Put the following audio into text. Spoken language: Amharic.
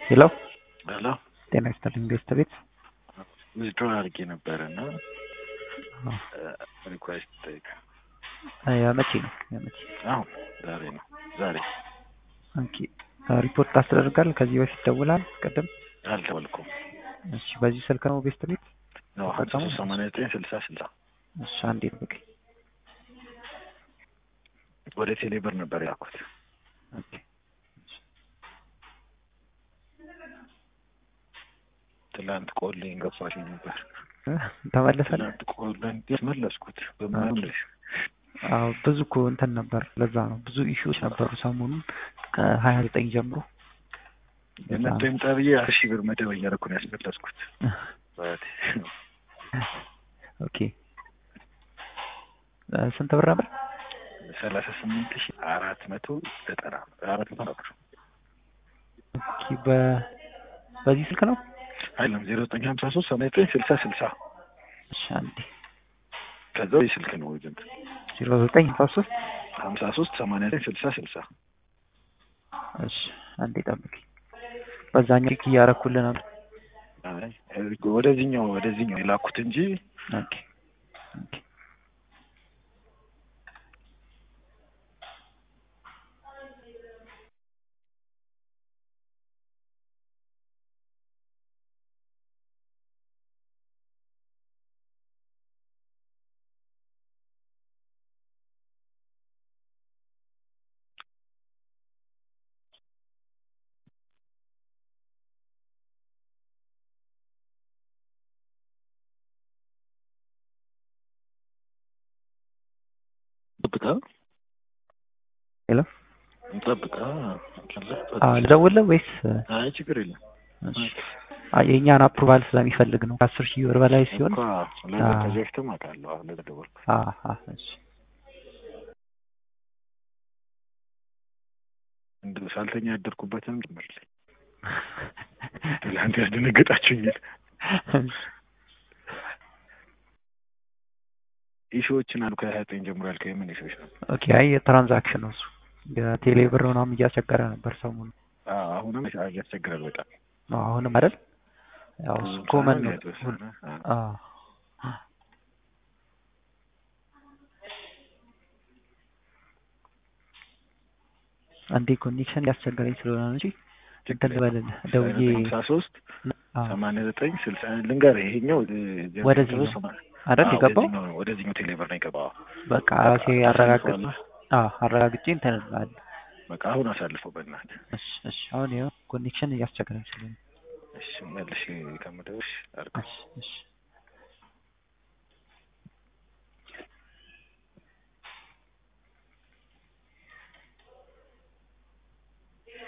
ሄሎ ሄሎ ጤና ይስጥልኝ ቤስት ቤት ዊዝድሮ አድርጌ ነበረ እና ሪኳስት ጠይቅ የመቼ ነው የመቼ አሁን ዛሬ ነው ዛሬ ኦኬ ሪፖርት ታስደርጋል ከዚህ በፊት ደውላል ቅድም አልደወልኩም እሺ በዚህ ስልክ ነው ቤስት ቤት ነው ሀምሳ ሶስት ሰማንያ ዘጠኝ ስልሳ ስልሳ እሺ አንዴ ጠብቀኝ ወደ ቴሌብር ነበር ያልኩት ኦኬ ትላንት ቆልኝ ገባሽ ነበር ተመለሰ ትላንት ቆልኝ መለስኩት በማለሽ አዎ ብዙ እኮ እንትን ነበር ለዛ ነው ብዙ ኢሹዎች ነበሩ ሰሞኑን ከሀያ ዘጠኝ ጀምሮ የመቶ ይምጣ ብዬ አስር ሺህ ብር መደብ እያደረኩ ነው ያስመለስኩት ኦኬ ስንት ብር ነበር ሰላሳ ስምንት ሺህ አራት መቶ ዘጠና አራት መቶ ነበር ኦኬ በ በዚህ ስልክ ነው አይደለም ዜሮ ዘጠኝ ሀምሳ ሶስት ሰማንያ ዘጠኝ ስልሳ ስልሳ እሺ አንዴ ከዛው ይህ ስልክ ነው ዝንት ዜሮ ዘጠኝ ሀምሳ ሶስት ሀምሳ ሶስት ሰማንያ ዘጠኝ ስልሳ ስልሳ እሺ አንዴ ጠብቂ በዛኛው ሊክ እያረኩልህ ነበር አይ ወደዚህኛው ወደዚህኛው የላኩት እንጂ ኦኬ ኦኬ ጠብቃ ሄሎ ጠብቃ አዎ ልደውልልህ ወይስ አይ ችግር የለም እሺ አይ የእኛን አፕሩቫል ስለሚፈልግ ነው ከአስር ሺህ ብር በላይ ሲሆን እኮ ለዛ ከዚህ በፊትም አውቃለሁ አሁን ለተደወልኩ አሀ እሺ እንደ ሳልተኛ ያደርኩበትም ጭምርልኝ ትላንት ያስደነገጣችሁኛል ኢሹዎችን አሉ ከሀያ ዘጠኝ ጀምሮ ያልከው የምን ኢሹዎች ነው? ኦኬ አይ የትራንዛክሽን ነው እሱ የቴሌ ብር ምናምን እያስቸገረ ነበር ሰሞኑን አዎ አሁንም ያስቸግራል በጣም አዎ አሁንም አይደል ያው እሱ ኮመን ነው የተወሰነ አዎ አንዴ ኮኔክሽን እያስቸገረኝ ስለሆነ ነው እንጂ እንትን ልበልልህ ደውዬ ሀምሳ ሶስት አዎ ሰማንያ ዘጠኝ ስልሳ ልንገርህ ይሄኛው ወደዚህኛው አይደል የገባው ወደዚህኛው ቴሌብር ነው የገባው በቃ ራሴ አረጋግጥ አዎ አረጋግጬ እንትን እልሃለሁ በቃ አሁን አሳልፈው በእናትህ እሺ እሺ አሁን ይኸው ኮኔክሽን እያስቸገረኝ ስለሆነ እሺ መልሼ ከምደውልሽ አድርገው እሺ እሺ